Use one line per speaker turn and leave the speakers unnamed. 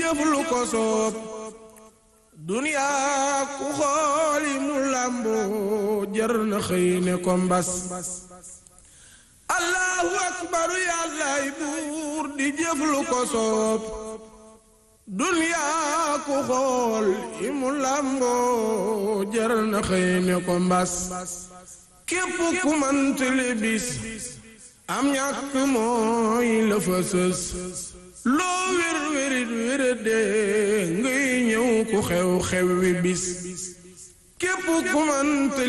jëf lu ko soob duniyaa ku xooli mu làmboo jër na xëy ne ko mbas allahu akbaru yàllaay buur di jëf lu ko soob duniyaa ku xool i mu làmboo jër na xëy ne ko mbas képp ku mantali bis am ñàkk mooy la fa sës loo wér wérit wérade ngay ñëw ku xew xew wi bis képp ku mantali